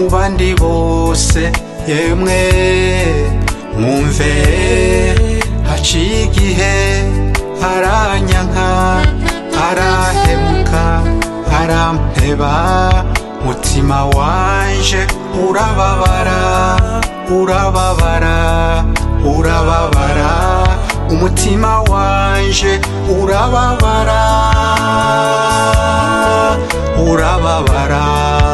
mu bandi bose yemwe mwumve haciye igihe aranyanka arahemuka arampeba mutima wanje urababara urababara urababara umutima wanje urababara urababara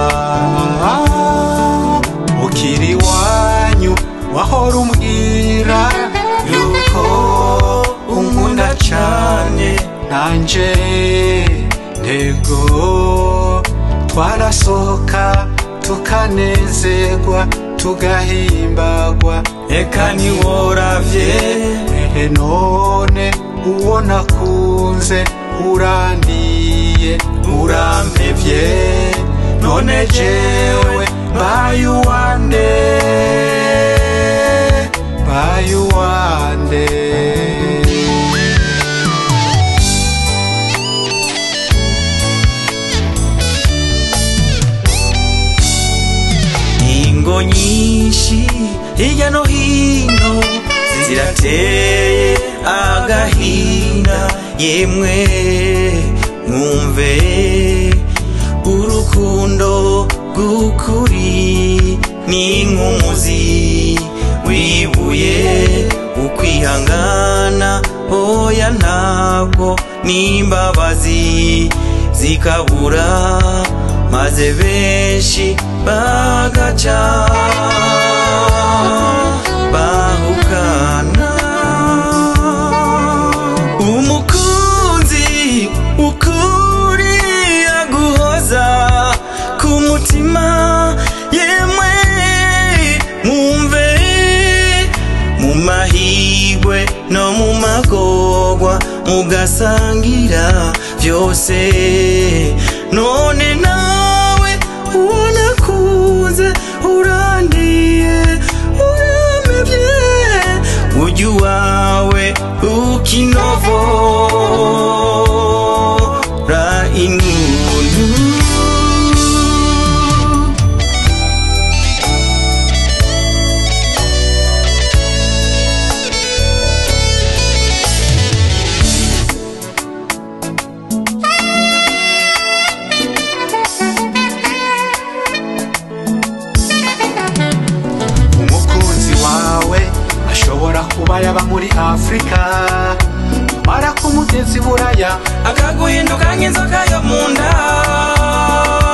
ukiri wanyu wahora umbwira yuko unkunda cane nanje ntego twarasohoka tukanezerwa tugahimbagwa eka ntiworavye ehe none uwo nakunze urandiye urampevye none jewe mbaye uwande mbaye uwande ingo nyinshi hirya no hino zirateye agahinda yemwe mwumve urukundo rw'ukuri ni nk'umuzi wibuye ukwihangana oya ntabwo n'imbabazi zikabura maze benshi bagaca bahukana umukunzi ukuri aguhoza ku mutima yemwe mwumve mu mahigwe no mu magorwa mugasangira byose none nawe ubona kuze urandiye uramevye ujya uwawe ukinovora ingundu umukunzi wawe ashobora kuba yaba muri afurika mara kumugezi buraya akaguhinduka nk'inzoka yo mu nda